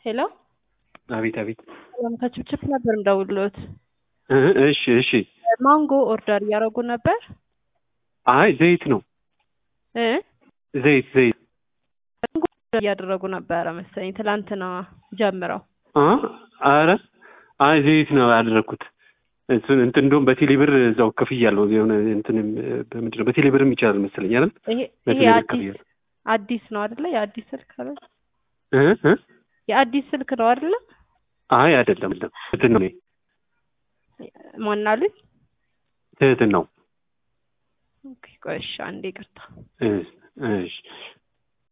ሄሎ አቤት አቤት። ሰላም ከችፕችፕ ነበር እንደውሎት። እ እሺ እሺ። ማንጎ ኦርደር እያደረጉ ነበር አይ ዘይት ነው እ ዘይት ዘይት ማንጎ ኦርደር እያደረጉ ነበረ መሰለኝ ትላንትና ጀምረው። አ አረ አይ ዘይት ነው ያደረኩት። እሱን እንትን እንደውም በቴሌ ብር እዛው ከፍያለሁ። የሆነ እንትንም በምንድን ነው በቴሌ ብርም ይቻላል መሰለኝ አይደል? ይሄ ይሄ በቴሌ ብር አዲስ ከፍያለሁ። አዲስ ነው አይደለ? የአዲስ ስልክ አይደል? እ እ የአዲስ ስልክ ነው አይደለ? አይ አይደለም አይደለም። ትህትን ነው ማናሉኝ? ትህትን ነው። ኦኬ ቆይ እሺ፣ አንዴ ይቅርታ። እ እሺ